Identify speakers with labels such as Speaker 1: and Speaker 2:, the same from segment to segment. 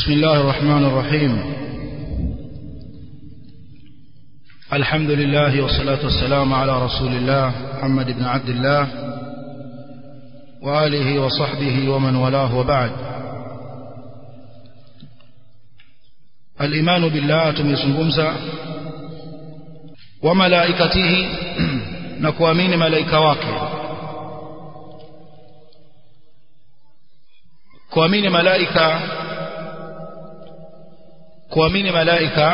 Speaker 1: بسم الله الرحمن الرحيم الحمد لله والصلاة والسلام على رسول الله محمد بن عبد الله وآله وصحبه ومن والاه وبعد الإيمان بالله tumezungumza وملائكته na kuamini malaika wake kuamini malaika kuamini malaika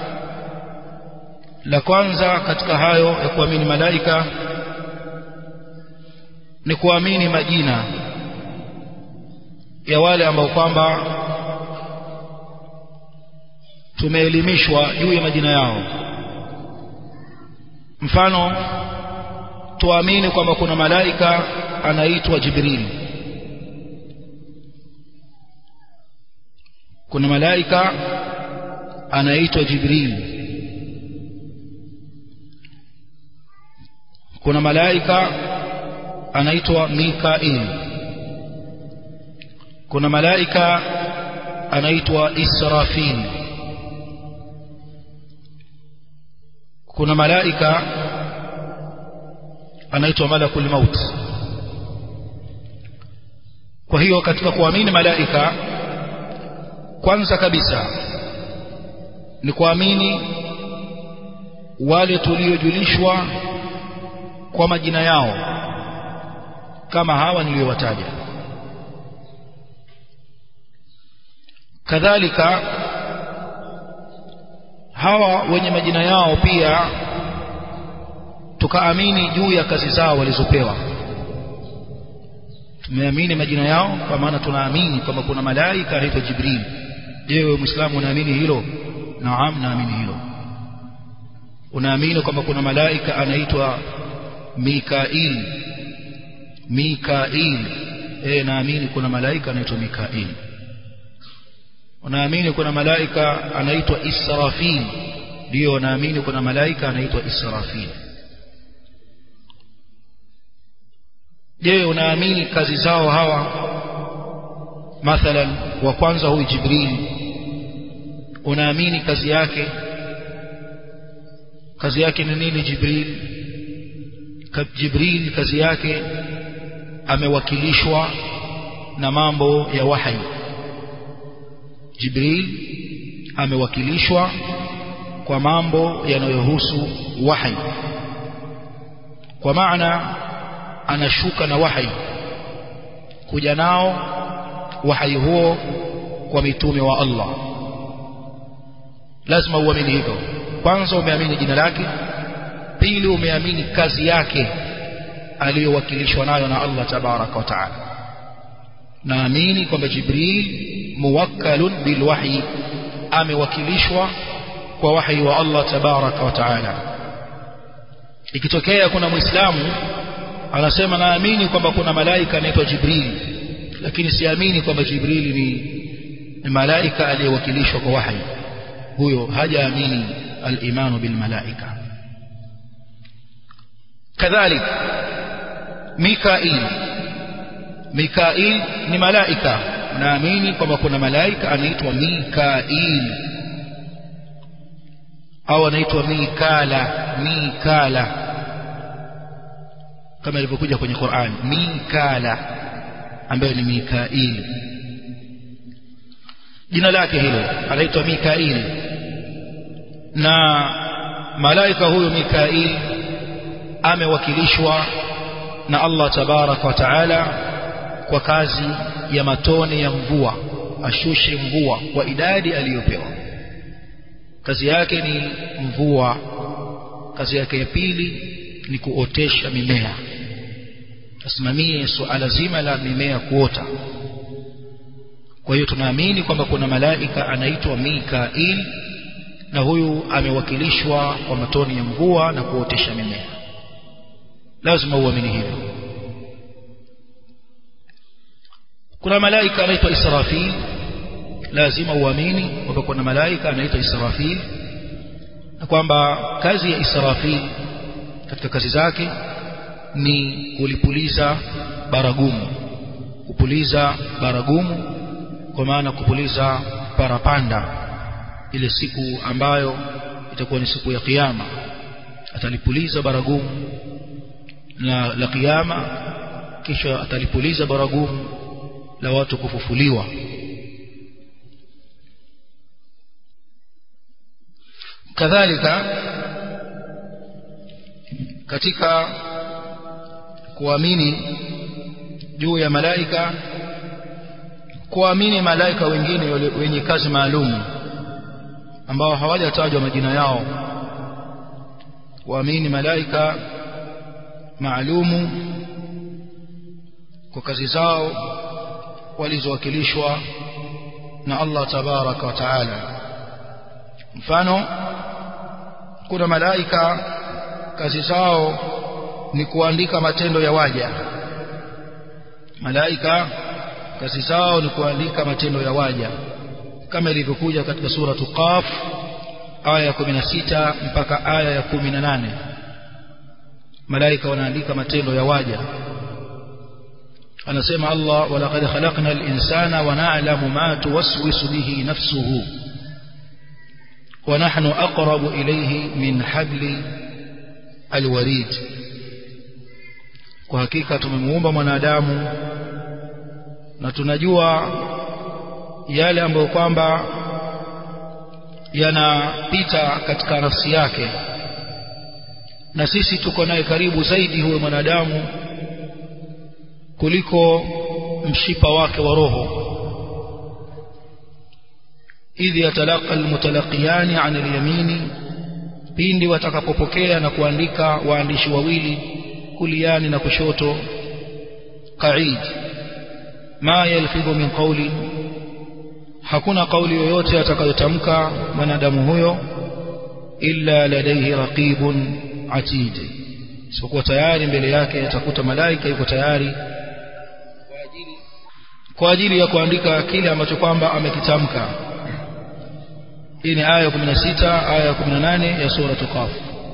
Speaker 1: la kwanza katika hayo ya kuamini malaika ni kuamini majina ya wale ambao kwamba tumeelimishwa juu ya majina yao mfano tuamini kwamba kuna malaika anaitwa Jibril kuna malaika anaitwa Jibril kuna malaika anaitwa Mikail kuna malaika anaitwa Israfil kuna malaika anaitwa malakul maut kwa hiyo katika kuamini malaika kwanza kabisa ni kuamini wale tuliojulishwa kwa majina yao kama hawa niliyowataja kadhalika hawa wenye majina yao pia tukaamini juu ya kazi zao walizopewa tumeamini majina yao kwa maana tunaamini kwamba kuna malaika anaitwa Jibril je wewe muislamu unaamini hilo naam naamini hilo unaamini kwamba kuna malaika anaitwa Mikail Mikail eh naamini kuna malaika anaitwa Mikail unaamini kuna malaika anaitwa Israfil ndio naamini kuna malaika anaitwa Israfil je unaamini kazi zao hawa mathalan wa kwanza huyu Jibril unaamini kazi yake kazi yake ni nini Jibril Jibril kazi yake amewakilishwa na mambo ya wahi Jibril amewakilishwa kwa mambo yanayohusu wahi kwa maana anashuka na wahi kuja nao wahi huo kwa mitume wa Allah lazima uamini hivyo kwanza umeamini jina lake pili umeamini kazi yake aliyowakilishwa nayo na Allah tabaraka wa taala naamini kwamba Jibril muwakkalun bilwahyi amewakilishwa kwa wahi wa Allah tabaraka wa taala ikitokea kuna muislamu anasema naamini kwamba kuna malaika anaitwa Jibril lakini siamini kwamba Jibril ni, ni malaika aliyewakilishwa kwa wahi huyo hajaamini al-imanu bil malaika kadhalik Mikail Mikail ni malaika naamini kwamba kuna malaika anaitwa Mikail au anaitwa Mikala Mikala kama ilivyokuja kwenye Qur'an Mikala ambaye ni Mikail jina lake hilo anaitwa Mikail na malaika huyo Mikail amewakilishwa na Allah tabaraka wa taala kwa kazi ya matone ya mvua ashushe mvua kwa idadi aliyopewa kazi yake ni mvua kazi yake ya pili ni kuotesha mimea asimamie suala zima la mimea kuota kwa hiyo tunaamini kwamba kuna malaika anaitwa Mikail na huyu amewakilishwa kwa matoni ya mvua na kuotesha mimea lazima uamini hivyo kuna malaika anaitwa Israfil lazima uamini kwamba kuna malaika anaitwa Israfil na kwamba kazi ya Israfil katika kazi zake ni kulipuliza baragumu kupuliza baragumu kwa maana kupuliza parapanda ile siku ambayo itakuwa ni siku ya kiyama atalipuliza baragumu la, la kiyama kisha atalipuliza baragumu la watu kufufuliwa kadhalika katika kuamini juu ya malaika kuamini malaika wengine wenye kazi maalum ambao hawajatajwa majina yao kuamini malaika maalumu kwa kazi zao walizowakilishwa na Allah tabaraka wa taala mfano kuna malaika kazi zao ni kuandika matendo ya waja malaika kazi zao ni kuandika matendo ya waja kama ilivyokuja katika suratu Qaf aya ya 16 mpaka aya ya 18 malaika wanaandika matendo ya waja anasema Allah walaqad khalaqna al-insana wa na'lamu ma tuwaswisu bihi nafsuhu wa nahnu aqrabu ilayhi min habli alwarid kwa hakika tumemuumba mwanadamu na tunajua yale ambayo kwamba yanapita katika nafsi yake na sisi tuko naye karibu zaidi huyo mwanadamu kuliko mshipa wake wa roho idh yatalaqa almutalaqiyani an alyamini pindi watakapopokea na kuandika waandishi wawili kuliani na kushoto qaid ma yalfidhu min qawli hakuna kauli yoyote atakayotamka mwanadamu huyo illa ladaihi raqibun atid sikuwa tayari mbele yake atakuta malaika yuko tayari kwa ajili ya kuandika kile ambacho kwamba amekitamka hii ni aya ya 16 aya ya 18 ya sura Qaf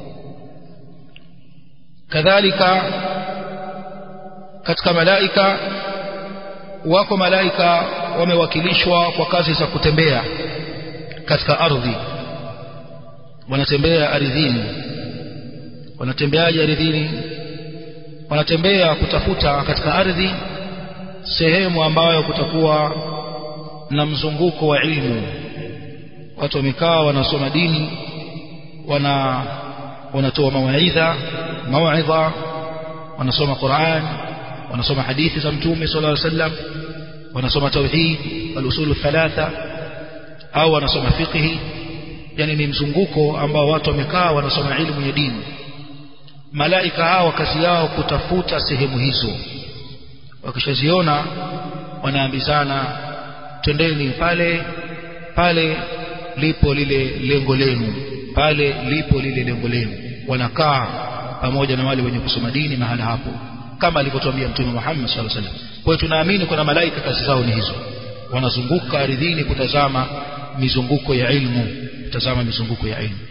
Speaker 1: kadhalika katika malaika wako malaika wamewakilishwa kwa kazi za kutembea katika ardhi wanatembea ardhini wanatembeaje ardhini wanatembea kutafuta katika ardhi sehemu ambayo kutakuwa na mzunguko wa ilmu watu wamekaa wanasoma dini wana wanatoa mawaidha mawaidha wanasoma Qur'an wanasoma hadithi za mtume sallallahu alaihi wasallam wanasoma tauhid al-usul thalatha au wanasoma fiqh yani ni mzunguko ambao watu wamekaa wanasoma ilmu ya dini malaika hawa kazi yao kutafuta sehemu hizo wakishaziona wanaambizana twendeni pale pale lipo lile lengo lenu pale lipo lile lengo lenu wanakaa pamoja na wale wenye kusoma dini mahala hapo kama alivyotuambia mtume Muhammad sallallahu alaihi wasallam kwa hiyo tunaamini kuna malaika kazi zao ni hizo wanazunguka ardhini kutazama mizunguko ya ilmu kutazama mizunguko ya ilmu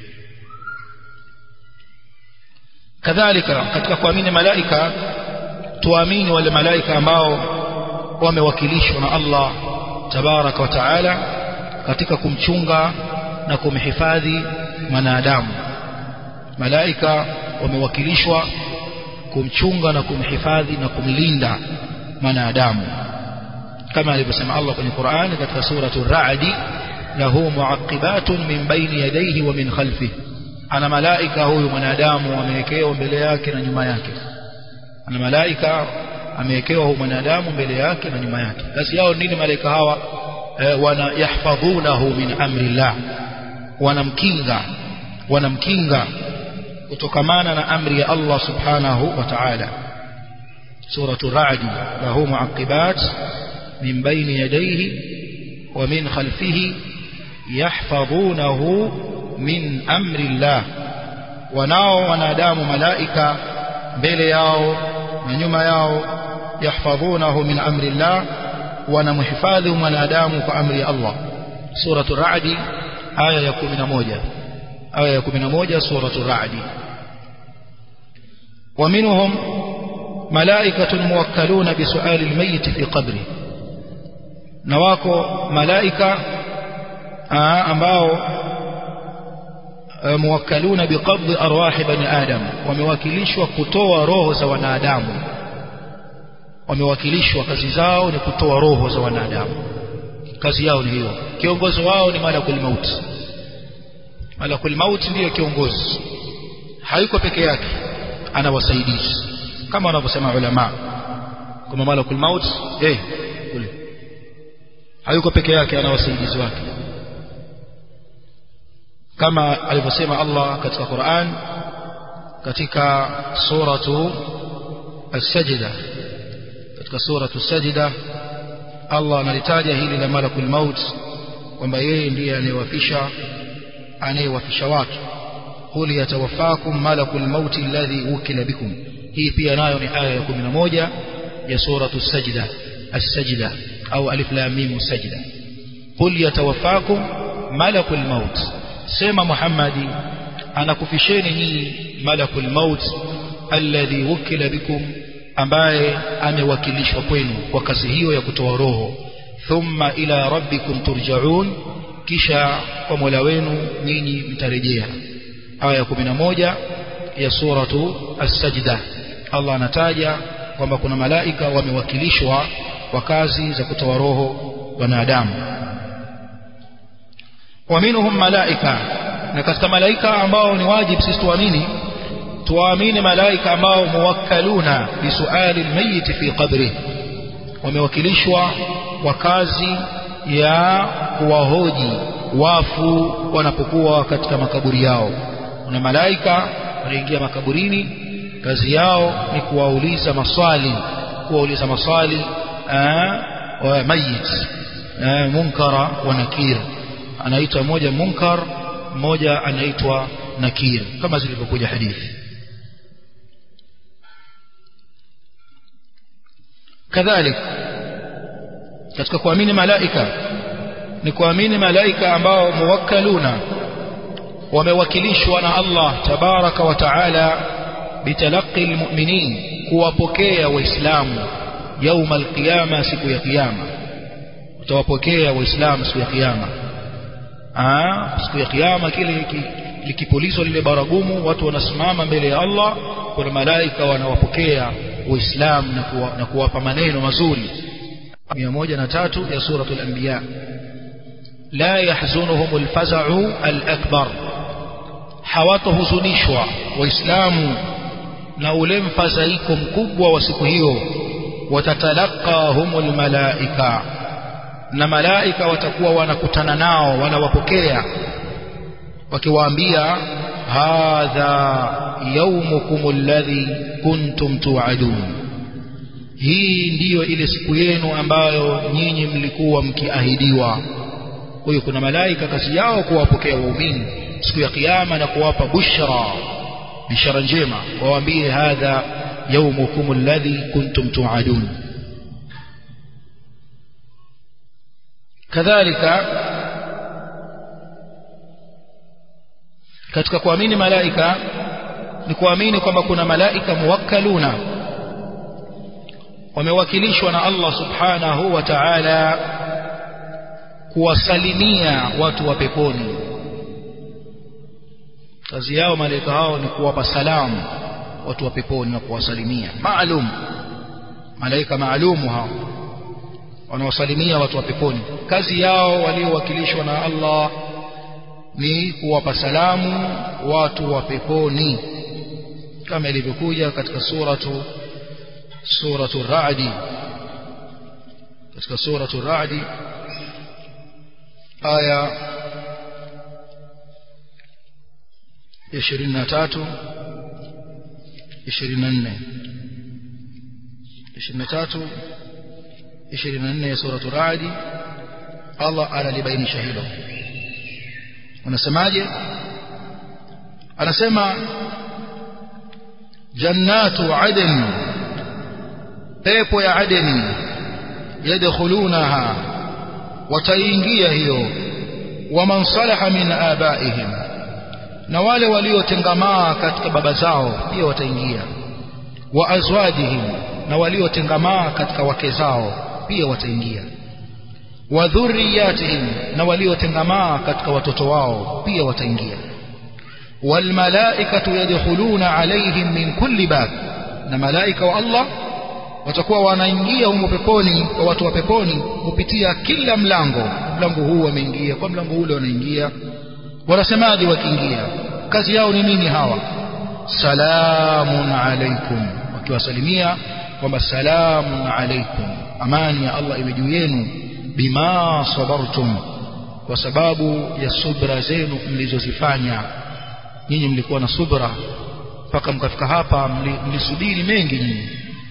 Speaker 1: kadhalika katika kuamini malaika tuamini wale malaika ambao wamewakilishwa na Allah tabaraka wa taala katika kumchunga na kumhifadhi mwanadamu malaika wamewakilishwa kumchunga na kumhifadhi na kumlinda mwanadamu kama alivyosema Allah kwenye Qur'ani katika suratu Ar-Ra'd lahu mu'aqibatun min bayni yadayhi wa min khalfihi ana malaika huyu mwanadamu amewekewa mbele yake na nyuma yake ana malaika amewekewa huyu mwanadamu mbele yake na nyuma yake kazi yao nini malaika hawa e, wana yahfadhunahu min amrillah wanamkinga wanamkinga kutokamana na amri ya Allah subhanahu wa ta'ala suratu ra'd lahu mu'aqibat min bayni yadayhi wa min khalfihi yahfadhunahu min amri Allah wanao wanadamu malaika mbele yao na nyuma yao yahfadhunahu min amri Allah wanamhifadhi mwanadamu kwa amri ya Allah suratu ra'd aya ya 11 aya ya 11 suratu ra'd ومنهم ملائكة موكلون بسؤال الميت في قبره نواكو ملائكة ambao muwakkaluna biqabdi arwahi bani adam wamewakilishwa kutoa roho za wanadamu wamewakilishwa kazi zao ni kutoa roho za wanadamu kazi yao ni hiyo kiongozi wao ni malakul maut malakul maut ndiyo kiongozi hayuko peke yake ana wasaidizi kama wanavyosema ulama kama malakul maut eh kule hayuko peke yake ana wasaidizi wake kama alivyosema Allah katika Qur'an katika suratu as-sajda katika suratu as-sajda Allah analitaja hili la malakul maut kwamba yeye ndiye anayewafisha anayewafisha watu qul yatawaffakum malakul maut alladhi wukila bikum hii pia nayo ni aya ya 11 ya suratu as-sajda as-sajda au alif lam mim sajda qul yatawaffakum malakul maut sema Muhammadi anakufisheni nyinyi malakul maut alladhi wukila bikum ambaye amewakilishwa kwenu kwa kazi hiyo ya kutoa roho thumma ila rabbikum turjaun kisha kwa Mola wenu nyinyi mtarejea aya ya 11 ya suratu as-sajda Allah anataja kwamba kuna malaika wamewakilishwa kwa kazi za kutoa roho wanadamu waminhum malaika na katika malaika ambao ni wajibu sisi tuamini tuamini malaika ambao muwakkaluna bisuali almayit fi qabri wamewakilishwa kwa kazi ya kuwahoji wafu wanapokuwa katika makaburi yao kuna malaika wanaingia makaburini kazi yao ni kuwauliza maswali kuwauliza maswali wa mayit munkara wa nakir anaitwa moja munkar mmoja anaitwa nakir kama zilivyokuja hadithi kadhalik katika kuamini malaika ni kuamini malaika ambao muwakkaluna wamewakilishwa na Allah tabaraka wa taala bitalaqi almu'minin kuwapokea waislamu yauma alqiyama siku ya kiyama utawapokea waislamu siku ya kiyama siku ya kiyama kile likipulizwa lile baragumu watu wanasimama mbele ya Allah kuna malaika wanawapokea waislamu na, kuwa, na kuwapa maneno mazuri 103 ya suratul anbiya la yahzunuhum alfaza'u alakbar hawatohuzunishwa waislamu na ule mfadhaiko mkubwa wa siku hiyo watatalaqahumul malaika na malaika watakuwa wanakutana nao wanawapokea wakiwaambia hadha yaumukum alladhi kuntum tu'adun hii ndiyo ile siku yenu ambayo nyinyi mlikuwa mkiahidiwa kwa hiyo kuna malaika kazi yao kuwapokea waumini siku ya kiyama na kuwapa bushra bishara njema wawaambie hadha yaumukum alladhi kuntum tu'adun kadhalika katika kuamini malaika ni kuamini kwamba kuna malaika muwakkaluna wamewakilishwa na Allah subhanahu wa ta'ala kuwasalimia watu wa peponi kazi yao malaika hao ni kuwapa salamu watu wa peponi na kuwasalimia maalum malaika maalumu hao wanawasalimia watu wa peponi kazi yao waliowakilishwa na Allah ni kuwapa salamu watu wa peponi kama ilivyokuja katika suratu suratu Ra'di katika suratu Ra'di aya ya 23 24 23 24 ya suratu Ra'di Allah analibainisha hilo anasemaje anasema jannatu adn pepo ya adeni yadkhulunaha wataingia hiyo waman salaha min abaihim na wale waliotengamaa katika baba zao pia wataingia wa azwajihim na waliotengamaa katika wake zao pia wataingia wa dhurriyatihim na waliotengamaa katika watoto wao pia wataingia walmalaikatu yadkhuluna alaihim min kulli bab na malaika wa Allah watakuwa wanaingia humo peponi kwa watu wa peponi kupitia kila mlango mlango huu wameingia kwa mlango ule wanaingia wanasemaje wakiingia kazi yao ni nini hawa salamun alaikum wakiwasalimia kwamba salamun alaikum amani ya Allah iwe juu yenu bima sabartum kwa sababu ya subra zenu mlizozifanya nyinyi mlikuwa na subra mpaka mkafika hapa mlisubiri mengi nyinyi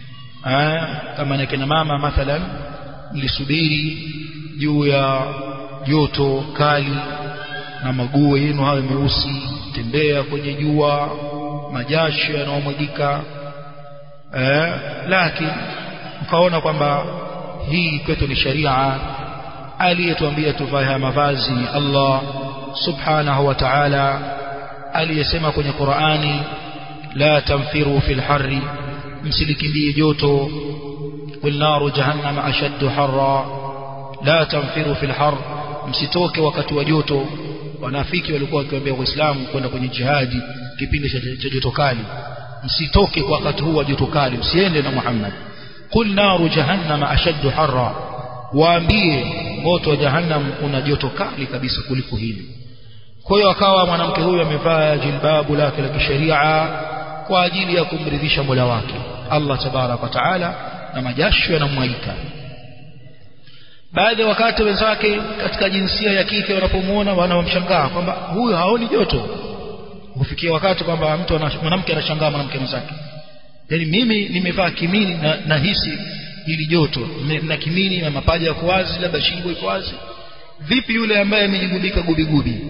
Speaker 1: kama na kina mama mathalan mlisubiri juu ya joto kali na maguo yenu hayo meusi tembea kwenye jua majasho yanayomwagika eh, lakini mkaona kwamba hii kwetu ni sharia aliyetuambia tuvae haya mavazi ni Allah subhanahu wa ta'ala aliyesema kwenye Qur'ani la tanfiru fil harri msilikimbie joto wal naru jahannam ashaddu harra la tanfiru fil har msitoke wakati wa joto wanafiki walikuwa wakiwaambia waislamu kwenda kwenye jihadi kipindi cha joto kali msitoke kwa wakati huu wa joto kali msiende na Muhammad qul naru jahannam ashaddu harra waambie moto wa jahannam una joto kali kabisa kuliko hili kwa hiyo akawa mwanamke huyu amevaa jilbabu lake la kisheria kwa ajili ya kumridhisha Mola wake Allah tabarak wa taala na majasho yanamwaika baadhi ya wakati wenzake katika jinsia ya kike wanapomuona wanamshangaa kwamba huyu haoni joto hufikia wakati kwamba mtu mwanamke anashangaa mwanamke mwenzake yani mimi nimevaa kimini na nahisi hili joto na kimini na mapaja yako wazi labda shingo iko wazi vipi yule ambaye amejigubika gubigubi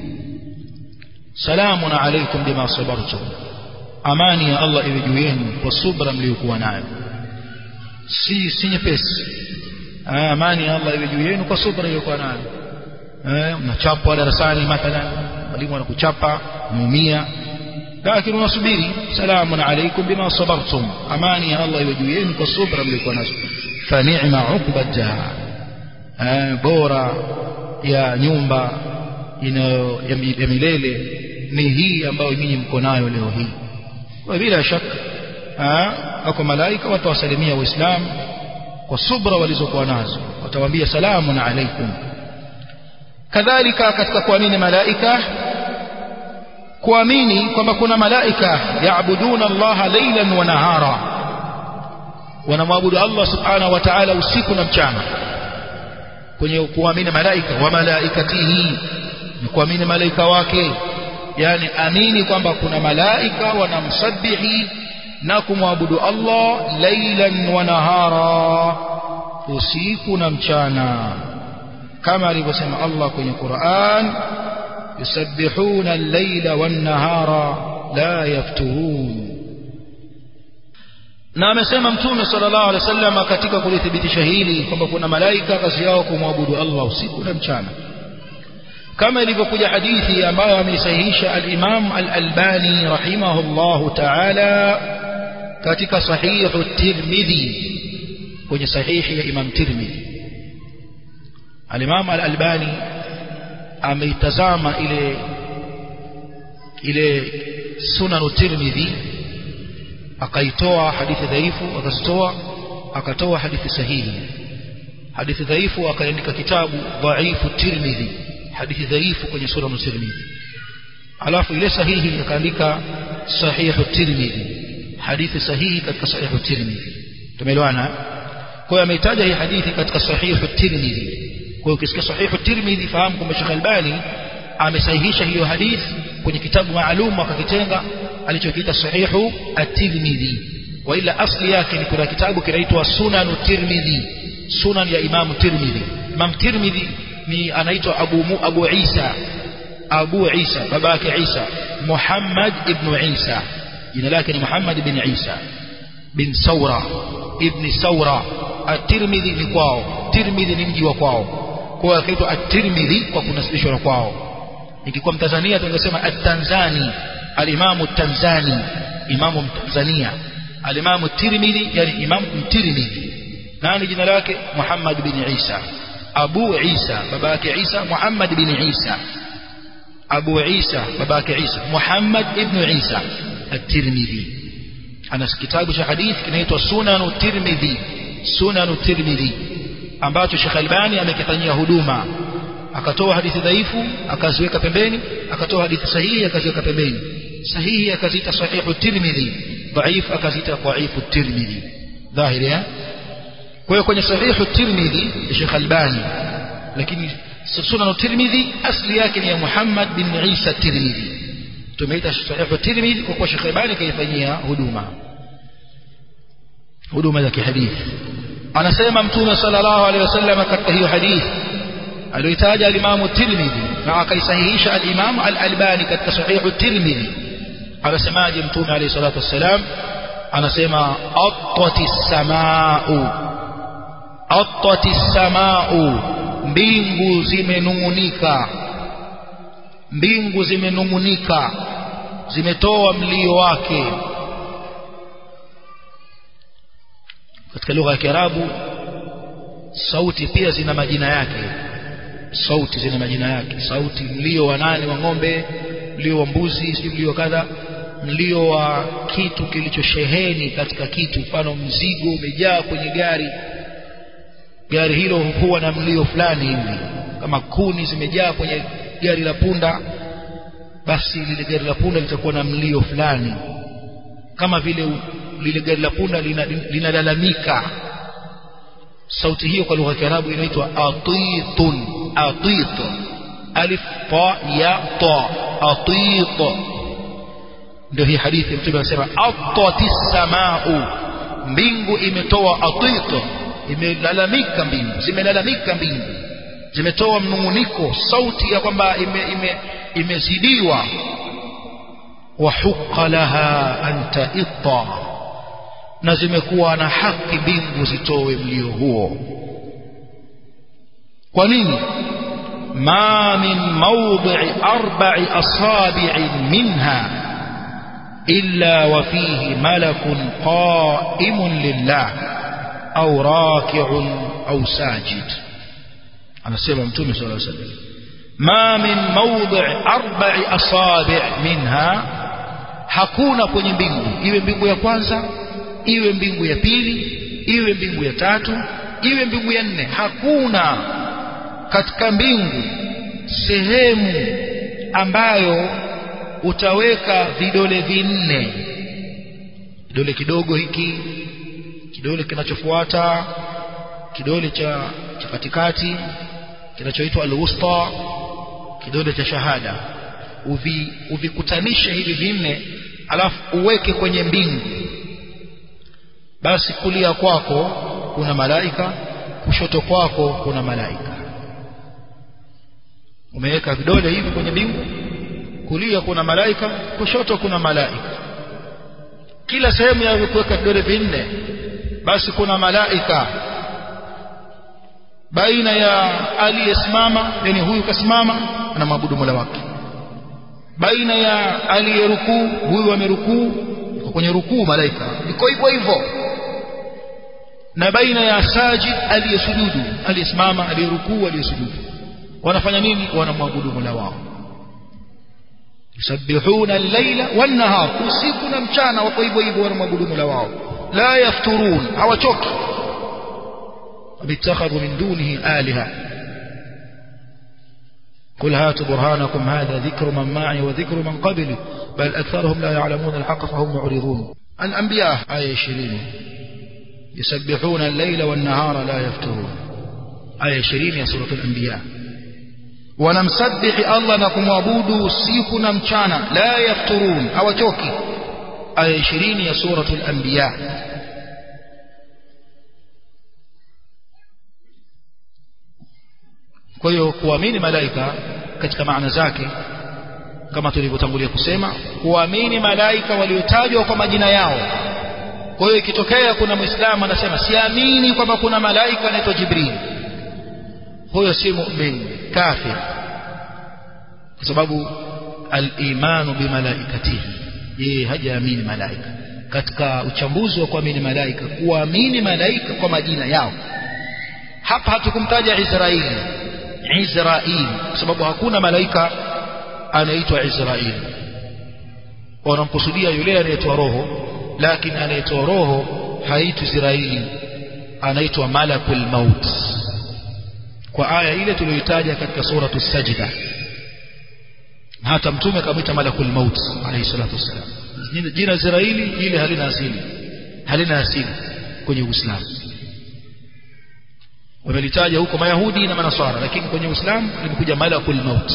Speaker 1: salamun alaykum bima sabartum amani ya Allah iwe juu yenu kwa subra mliokuwa nayo si si nyepesi amani ya Allah iwe juu yenu kwa subra mliokuwa nayo eh mnachapwa darasani mathalan mwalimu anakuchapa muumia lakini unasubiri salamun alaykum bima sabartum amani ya Allah iwe juu yenu kwa subra mliokuwa nazo fa ni'ma uqbadha bora ya nyumba inayo ya milele ni hii ambayo nyinyi mko nayo leo hii kwa bila shaka wako malaika watawasalimia waislamu kwa subra walizokuwa nazo watawaambia salamun alaikum kadhalika katika kuamini malaika kuamini kwamba kuna malaika yaabuduna allaha laylan wa nahara wanamwabudu Allah subhanahu wa ta'ala usiku na mchana kwenye kuamini malaika wa malaikatihi ni kuamini malaika wake yani amini kwamba kuna malaika wanamsabihi na kumwabudu Allah laylan wa nahara usiku na mchana kama alivyosema Allah kwenye Qur'an yusabbihuna al-layla wan-nahara la yafturun na amesema mtume sallallahu alaihi wasallam katika kulithibitisha hili kwamba kuna malaika kazi yao kumwabudu Allah usiku na mchana kama ilivyokuja hadithi ambayo ameisahihisha al-Imam al-Albani rahimahullahu ta'ala katika sahihu Tirmidhi kwenye sahihi ya Imam Tirmidhi al-Imam al-Albani ameitazama ile ile sunan Tirmidhi akaitoa hadithi dhaifu akazitoa akatoa hadithi sahihi hadithi dhaifu akaandika kitabu dhaifu Tirmidhi hadithi dhaifu kwenye sura Tirmidhi alafu ile sahihi akaandika sahihu Tirmidhi hadithi sahihi katika sahihu Tirmidhi tumeelewana kwa hiyo ameitaja hii hadithi katika sahihu Tirmidhi kwa hiyo ukisikia sahihu Tirmidhi fahamu kwamba Sheikh Albani amesahihisha hiyo hadithi kwenye kitabu maalum akakitenga alichokiita sahihu at-Tirmidhi wa ila asli yake ni kuna kitabu kinaitwa Sunan Tirmidhi Sunan ya Imam Tirmidhi Imam Tirmidhi ni anaitwa Abu Mu, Abu Isa Abu Isa baba yake Isa Muhammad ibn Isa jina lake ni Muhammad ibn Isa bin Saura ibn Saura at-Tirmidhi ni kwao Tirmidhi ni mji wa kwao kwa hiyo akaitwa at-Tirmidhi kwa kunasibishwa na kwao ikikuwa mtanzania tungesema at-Tanzani al-Imam at-Tanzani imamu mtanzania al-Imam at-Tirmidhi yani imam at-Tirmidhi nani jina lake Muhammad bin Isa Abu Isa baba yake Isa Muhammad bin Isa Abu Isa baba yake Isa Muhammad ibn Isa at-Tirmidhi ana kitabu cha hadithi kinaitwa Sunan Tirmidhi Sunan Tirmidhi ambacho Sheikh Albani amekifanyia huduma akatoa hadithi dhaifu akaziweka pembeni akatoa hadithi sahihi akaziweka pembeni sahihi akaziita sahihu Tirmidhi dhaif akaziita dhaifu Tirmidhi dhahiri eh kwa hiyo kwenye sahihu Tirmidhi ya Sheikh Albani lakini Sunan Tirmidhi asli yake ni ya Muhammad bin Isa Tirmidhi tumeita sahihu Tirmidhi kwa kuwa Sheikh Albani kaifanyia huduma huduma za kihadithi anasema mtume sallallahu alaihi wasallam katika hiyo hadithi aliyotaja al-Imam Tirmidhi na akaisahihisha al-Imam al-Albani katika sahihu Tirmidhi anasemaje mtume alayhi salatu wassalam anasema attatis samaa'u attatis samaa'u mbingu zimenungunika mbingu zimenungunika zimetoa mlio wake katika lugha ya Kiarabu sauti pia zina majina yake sauti zina majina yake sauti mlio wa nane wa ng'ombe mlio wa mbuzi si mlio kadha mlio wa kitu kilichosheheni katika kitu mfano mzigo umejaa kwenye gari gari hilo huwa na mlio fulani hivi kama kuni zimejaa kwenye gari la punda basi lile gari la punda litakuwa na mlio fulani kama vile lile gari la punda linalalamika lina sauti hiyo kwa lugha ya Kiarabu inaitwa atitun atit alif ta ya ta atit ndio hii hadithi mtume anasema atatis samaau mbingu imetoa atit imelalamika mbingu zimelalamika mbingu zimetoa mnunguniko sauti ya kwamba ime, ime, imezidiwa wahuqa laha an taitta na zimekuwa na haki mbingu zitowe mlio huo kwa nini ma min mawdi'i arba'i asabi'in minha illa wa fihi malakun qa'imun lillah au raki'un au sajid anasema mtume sallallahu alaihi wasallam ma min mawdi'i arba'i asabi' minha hakuna kwenye mbingu iwe mbingu ya kwanza iwe mbingu ya pili iwe mbingu ya tatu iwe mbingu ya nne hakuna katika mbingu sehemu ambayo utaweka vidole vinne kidole kidogo hiki kidole kinachofuata kidole cha cha katikati kinachoitwa alwusta kidole cha shahada uvi uvikutanishe hivi vinne alafu uweke kwenye mbingu basi kulia kwako kuna malaika kushoto kwako kuna malaika umeweka vidole hivi kwenye mbingu kulia kuna malaika kushoto kuna malaika kila sehemu ya kuweka vidole vinne basi kuna malaika baina ya aliyesimama yani huyu kasimama anamwabudu Mola wake baina ya aliyerukuu huyu amerukuu yuko kwenye rukuu malaika iko hivyo hivyo na baina ya sajid aliyesujudu aliyesimama aliyerukuu aliyesujudu wanafanya nini wanamwabudu Mola wao yusabbihuna al-laila wan-nahar usiku na mchana wako hivyo hivyo wanamwabudu Mola wao la yafturun hawachoki اتخذوا من دونه آلهة قل هاتوا برهانكم هذا ذكر من معي وذكر من قبلي بل أكثرهم لا يعلمون الحق فهم معرضون الأنبياء آية 20 يسبحون الليل والنهار لا يفترون آية 20 يا سورة الأنبياء ونمسبح الله نكم وابودوا سيكنا مشانا لا يفترون أو توكي آية 20 يا سورة الأنبياء kwa hiyo kuamini malaika katika maana zake kama tulivyotangulia kusema kuamini malaika waliotajwa kwa majina yao kwa hiyo ikitokea kuna muislamu anasema siamini kwamba kuna malaika anaitwa jibril huyo si mu'min kafir kwa sababu al-imanu bimalaikatihi yeye hajaamini malaika katika uchambuzi wa kuamini malaika kuamini malaika kwa majina yao hapa hatukumtaja Israeli Israeli kwa sababu hakuna malaika anaitwa Israeli wanamkusudia yule anayetoa roho lakini anayetoa roho haitwi Israeli anaitwa malakul maut kwa aya ile tuliyoitaja katika suratu sajda hata mtume akamwita malakul maut alayhi salatu wassalam jina Israeli ile halina asili halina asili kwenye Uislamu wamelitaja huko mayahudi na manaswara lakini kwenye Uislamu limekuja malakul maut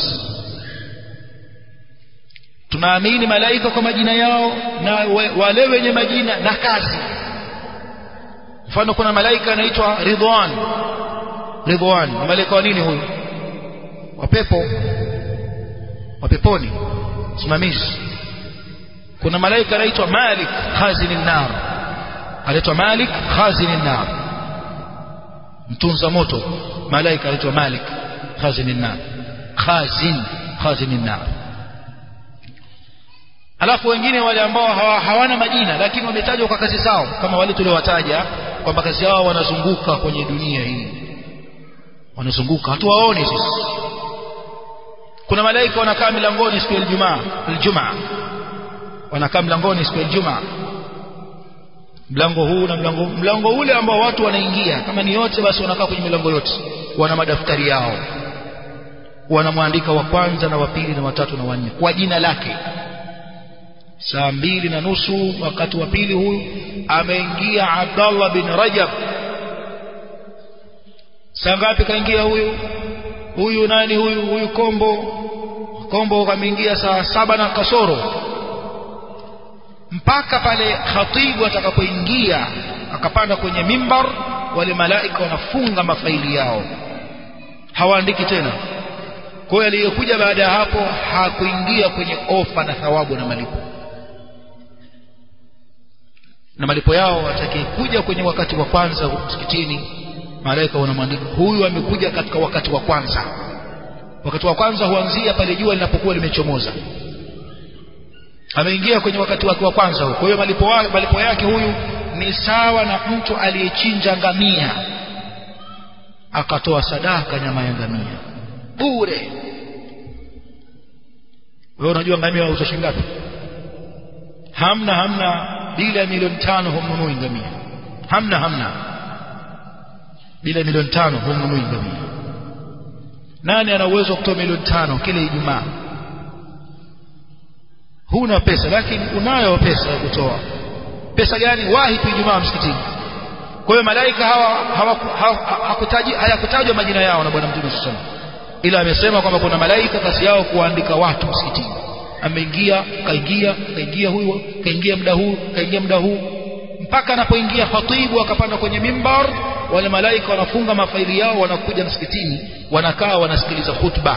Speaker 1: tunaamini malaika kwa majina yao na wale wenye majina na kazi mfano kuna malaika anaitwa Ridwan Ridwan ni malaika wa nini huyu wa pepo wa peponi simamizi kuna malaika anaitwa Malik khazinin nar anaitwa Malik khazinin nar mtunza moto malaika anaitwa Malik khazinin nar khazin khazinin nar alafu wengine wale ambao hawa, hawana majina lakini wametajwa kwa kazi zao kama wale tuliowataja kwamba kazi yao wanazunguka kwenye dunia hii wanazunguka hatuwaoni sisi kuna malaika wanakaa milangoni siku ya Ijumaa Ijumaa wanakaa mlangoni siku ya Ijumaa mlango huu na mlango mlango ule ambao watu wanaingia kama ni yote basi wanakaa kwenye milango yote wana madaftari yao wanamwandika wa kwanza na wa pili na watatu na wanne kwa jina lake saa mbili na nusu wakati wa pili huyu ameingia Abdallah bin Rajab saa ngapi kaingia huyu huyu nani huyu huyu kombo kombo kameingia saa saba na kasoro mpaka pale khatibu atakapoingia akapanda kwenye mimbar wale malaika wanafunga mafaili yao hawaandiki tena kwa hiyo aliyekuja baada ya hapo hakuingia kwenye ofa na thawabu na malipo na malipo yao atakayekuja kwenye wakati wa kwanza msikitini malaika wanamwandika huyu amekuja katika wakati wa kwanza wakati wa kwanza huanzia pale jua linapokuwa limechomoza ameingia kwenye wakati wake wa kwanza kwa hiyo malipo, malipo yake huyu ni sawa na mtu aliyechinja ngamia akatoa sadaka nyama ya ngamia bure wewe unajua ngamia wauza shilingi ngapi hamna hamna bila ya milioni tano humnunui ngamia hamna hamna bila ya milioni tano humnunui ngamia nani ana uwezo wa kutoa milioni tano kila Ijumaa huna pesa lakini unayo pesa ya kutoa pesa gani wahi tu Ijumaa msikitini kwa hiyo malaika hawa hakutaji hayakutajwa majina yao na bwana mtume sallallahu ila amesema kwamba kuna malaika kazi yao kuandika watu msikitini ameingia kaingia kaingia huyo kaingia muda huu kaingia muda huu mpaka anapoingia khatibu akapanda kwenye mimbar wale malaika wanafunga mafaili yao wanakuja msikitini wanakaa wanasikiliza khutba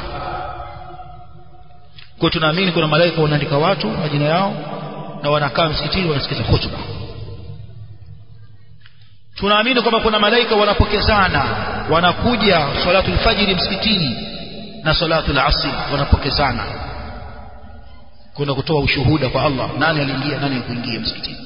Speaker 1: kwa tunaamini kuna malaika wanaandika watu majina yao na wanakaa msikitini wanasikiliza khutba tunaamini kwamba kuna malaika wanapokezana wanakuja salatul fajiri msikitini na salatul asri wanapokezana kwenda kutoa ushuhuda kwa Allah nani aliingia nani hakuingia msikitini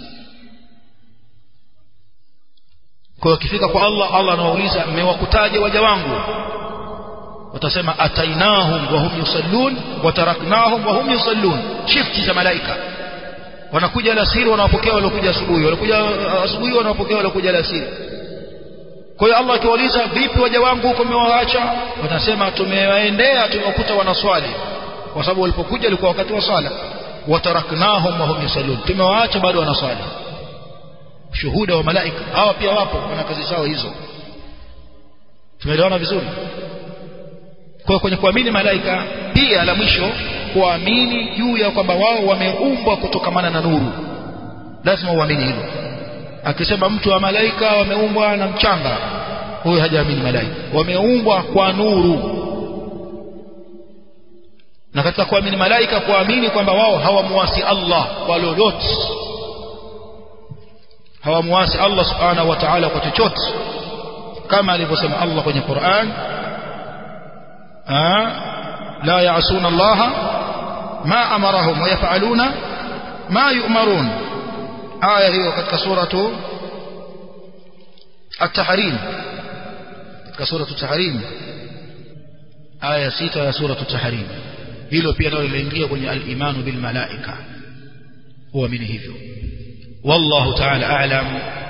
Speaker 1: kwa hiyo akifika kwa Allah Allah anawauliza mmewakutaje waja wangu watasema atainahum wa hum yusallun wa taraknahum wa hum yusallun shifti za malaika wanakuja alasiri wanawapokea waliokuja asubuhi wanakuja asubuhi wanawapokea waliokuja alasiri kwa hiyo Allah akiwauliza vipi waja wangu huko mmewaacha watasema tumewaendea tumewakuta wanaswali kwa sababu walipokuja ilikuwa wakati wa swala wataraknahum wa hum yusallun tumewaacha bado wanaswali shuhuda wa malaika hawa pia wapo wana kazi zao hizo tumeelewana vizuri kwa kwenye kuamini malaika pia la mwisho kuamini juu ya kwamba wao wameumbwa kutokamana na nuru lazima uamini hilo akisema mtu wa malaika wameumbwa na mchanga huyo hajaamini malaika wameumbwa kwa nuru na katika kuamini malaika kuamini kwamba wao hawamuasi Allah kwa lolote hawamuasi Allah subhanahu wa ta'ala kwa chochote kama alivyosema Allah kwenye Qur'an la ya'suna Allah ma amarahum wa yaf'aluna ma yu'marun aya hiyo katika suratu at-tahrim katika sura at-tahrim aya sita ya sura at-tahrim hilo pia nalo linaingia kwenye al-imanu bil malaika huamini hivyo wallahu ta'ala a'lam